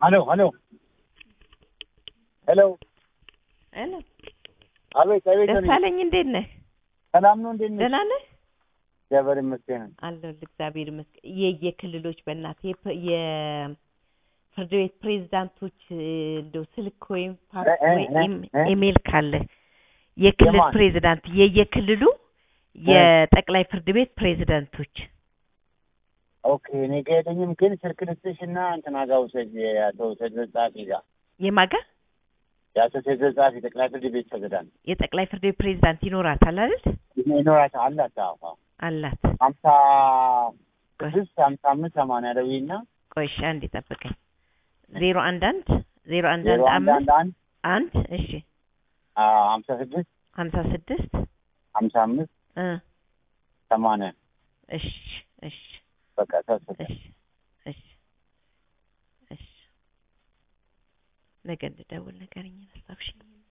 ሄሎ ሄሎ ሄሎ ሄሎ አቤት አቤት ነኝ። ደሳለኝ እንዴት ነህ? ሰላም ነው እንዴት ነሽ? ደህና ነህ? እግዚአብሔር ይመስገን። አለሁልህ እግዚአብሔር ይመስገን። የየክልሎች በእናትህ የፕ- የፍርድ ቤት ፕሬዝዳንቶች እ፣ እንደው ስልክ ወይም ፋክስ እ- እ- ወይ እ- ኢም- እ? ኢሜል ካለ የክልል የማን? ፕሬዝዳንት የየክልሉ የጠቅላይ ፍርድ ቤት ፕሬዝዳንቶች ኦኬ እኔ ጋ የለኝም፣ ግን ስልክ ልስጥሽ እና እንትና ጋር ውሰጅ የአቶ ተድረስ ጸሐፊ ጋር የማጋ የአቶ ተድረስ ጸሐፊ ጠቅላይ ፍርድ ቤት ፕሬዝዳንት የጠቅላይ ፍርድ ቤት ፕሬዝዳንት ይኖራታል አይደል? ይኖራታ አላት። አዎ አዎ። አላት። ሀምሳ ስድስት ሀምሳ አምስት ሰማንያ ደውዪና ቆይ እሺ አንዴ ጠብቀኝ። ዜሮ አንድ አንድ ዜሮ አንድ ዜሮ አንድ አንድ አምስት አንድ አንድ አንድ እሺ አዎ፣ ሀምሳ ስድስት ሀምሳ ስድስት ሀምሳ አምስት እ ሰማንያ እሺ እሺ በቃ ተወሰደ። እሺ እሺ እሺ ነገ እንድደውል ንገረኝ። አስታውሽኝ።